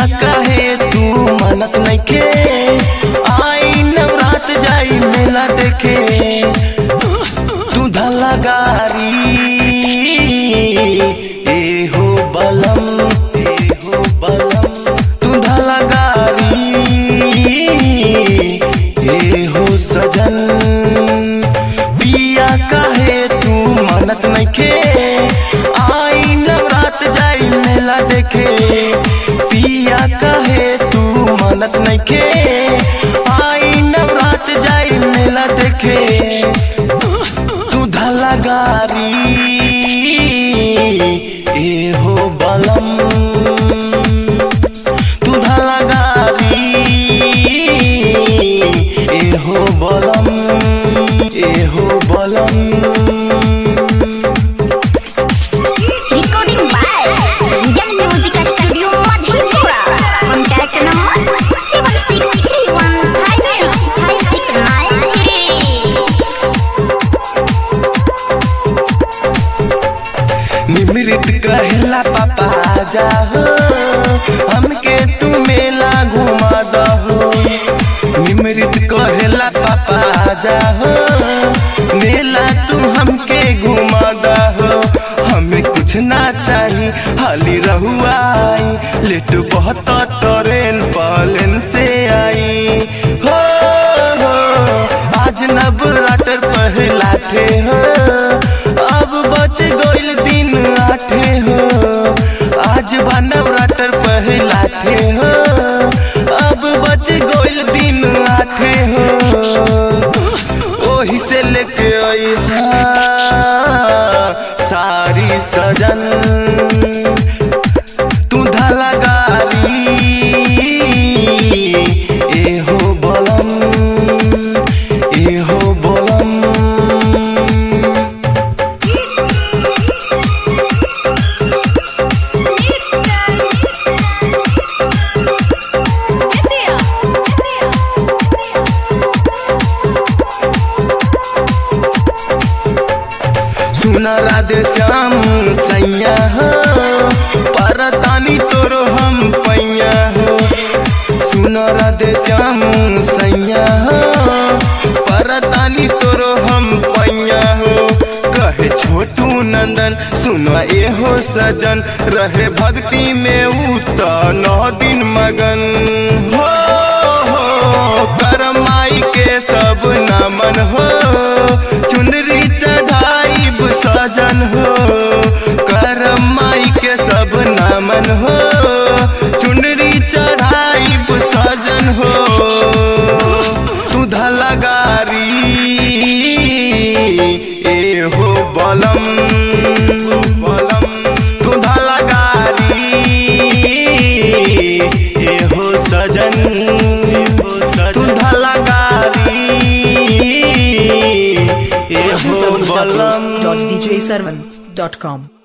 कहे तू मनत नइखे आई नवरात जाई मेला देखे तू धला गारी ए हो बलम ए हो बलम तू धला गारी ए हो सजन पिया कहे तू मनत नइखे आई नवरात जाई मेला देखे पिया कहे तू मनत नइखे आई नवरात जाई मेला देखे तू धला गारी ए हो बलम तू धला गारी ए हो बलम ए हो बलम Recording by Young Music Studio Madhepura. Contact number seven six three one five six five six nine three. निमृत कहला पापा जाहो हमके तू मेला घुमा दहो निमृत कहला पापा जाहो मेला तू हमके घुमा दहो हमें कुछ ना चाही हाली रहुआई लेट बहुत ट्रेन पालन से आई हो हो आज नवरात्र पहला थे हो अब बच गइल दिन आठे हो आज बा नवरात्र पहला थे हो अब बच गइल दिन आठे हो ओही से लेके आई सारी सजन तू धला गारी ए हो बलम ए हो बलम सुन राधे श्याम सैया हो परतानी तोरो हम पैया हो सुन राधे श्याम सैया हो परतानी तोरो हम पैया हो कहे छोटू नंदन सुन ए हो सजन रहे भक्ति में उत नौ दिन मगन हो हो करमाई के सब नमन हो चुनरी चढ़ाई सजन हो करमाई के सब नमन हो चुनरी चढ़ाई सजन हो तू धला गारी ए हो बलम बलम तू धला गारी ए हो सजन तू धला गारी ए हो बलम www.djservan.com